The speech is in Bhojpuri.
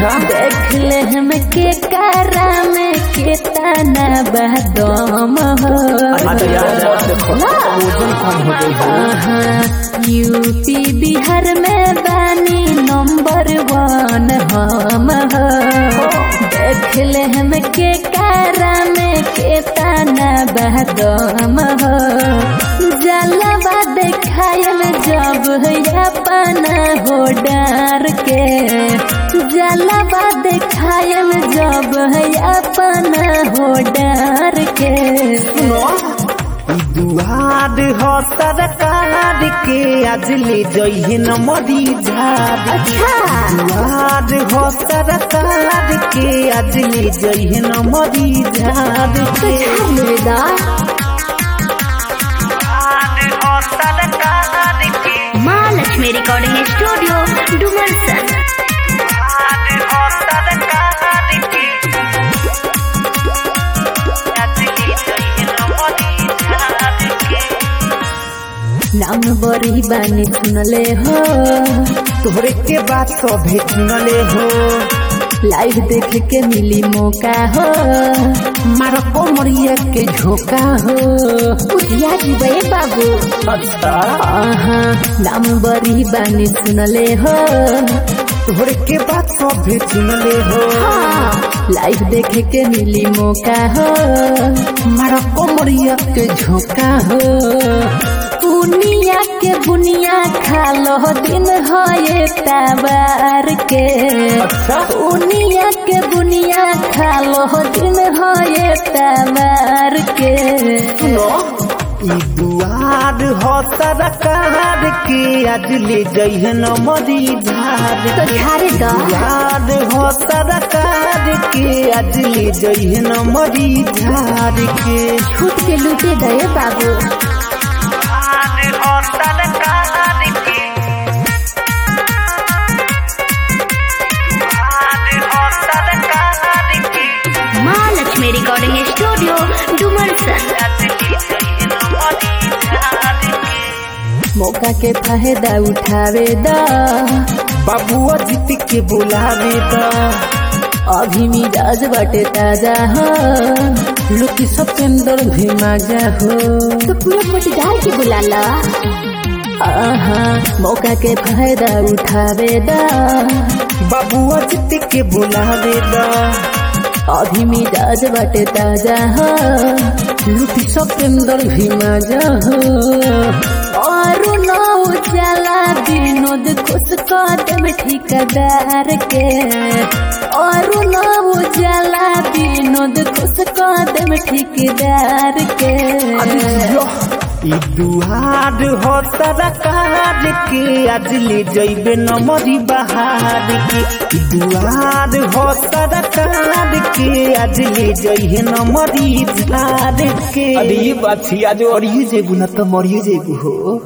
देख ले हम के कारा में केतना बदम हो आहा, यूपी बिहार में बानी नंबर वन हम हो देख ले हम के कारा में केतना बदम हो जलवा देखायल जब अपना हो डर के जलवा देखायल जब अपना हो डर के दुआर हो सरकार के आज ले जइहे न मरी झाड़ दुआर हो सरकार के आज ले जइहे न मरी झाड़ के दुआर हो सरकार के माँ लक्ष्मी रिकॉर्डिंग स्टूडियो डुमरसन दुआर हो सरकार के आज ले जइहे न मरी झाड़ के नाम बड़ी बानी सुनले हो तोहरे के बात सभे सुनले हो लाइव देख के मिली मौका हो मारो कोमरिया के झोंका हो उठिया जीवे बाबू आहा नाम बड़ी बानी सुनले हो तोहरे के बात सभे सुनले हो लाइव देख के मिली मौका हो मारो कोमरिया के झोंका हो दुनिया के बुनिया खा लो दिन हो ये तबार के दुनिया के बुनिया खा लो दिन हो ये तबार के ई दुआर हो सरकार के आज ले जइहे न मरी झाड़ तो के झारे द दुआर हो सरकार के आज ले जइहे न मरी झाड़ के छूट के लूटे गए बाबू दुआर हो सरकार के दुआर हो सरकार के माँ लक्ष्मी रिकॉर्डिंग स्टूडियो डुमरसन मौका के फायदा उठावे द बाबुआ जीत के बुलावे द अभी मिजाज बटे ताजा हो लुकी सतेंद्र भी मजा हो तो पूरा पटीदार के बुला ला आहा मौका के फायदा उठावे द बाबुआ जीत के बुलावे द अभी मिजाज बटे ताजा हो लुकी सतेंद्र भी मजा हो और नौ उजाला विनोद खुश कदम ठिकादार के और नौ उजाला विनोद खुश कदम ठिकादार के ई दुआर हो सरकार के आज ले जइबे न मरी बहार के ई दुआर हो सरकार के आज ले जइहे न मरी झार के अरे ये बात थी आज और ये जेबू ना तो मरिए जेबू हो